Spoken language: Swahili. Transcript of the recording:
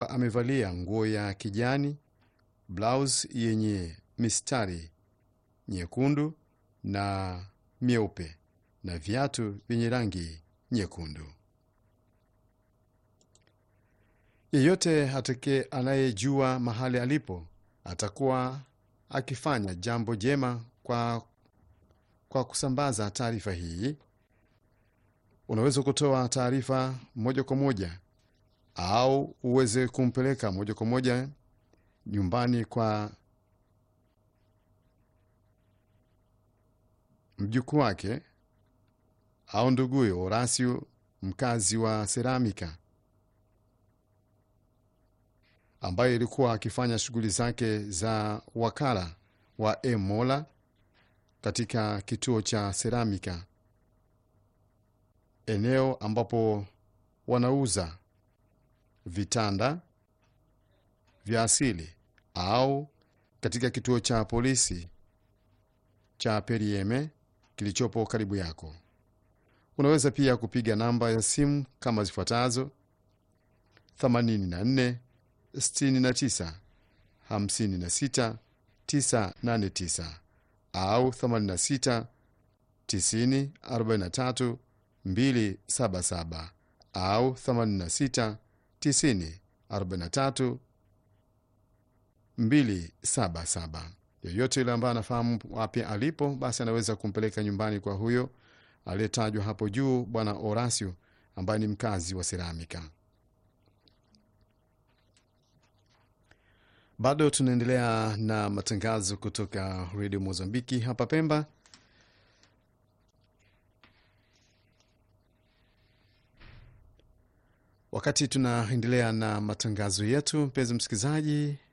akiwa amevalia nguo ya kijani, blouse yenye mistari nyekundu na myeupe na viatu vyenye rangi nyekundu. Yeyote atake anayejua mahali alipo atakuwa akifanya jambo jema kwa, kwa kusambaza taarifa hii. Unaweza kutoa taarifa moja kwa moja au uweze kumpeleka moja kwa moja nyumbani kwa mjukuu wake au nduguyo Horacio, mkazi wa Seramika, ambaye ilikuwa akifanya shughuli zake za wakala wa Emola katika kituo cha Seramika, eneo ambapo wanauza vitanda vya asili au katika kituo cha polisi cha Perieme kilichopo karibu yako. Unaweza pia kupiga namba ya simu kama zifuatazo: 84 69 56 989 au 86 90 43 277 au 86 90 43 277. Yoyote yule ambaye anafahamu wapi alipo, basi anaweza kumpeleka nyumbani kwa huyo aliyetajwa hapo juu, Bwana Horacio ambaye ni mkazi wa Seramika. Bado tunaendelea na matangazo kutoka redio Mozambiki hapa Pemba. Wakati tunaendelea na matangazo yetu, mpenzi msikilizaji,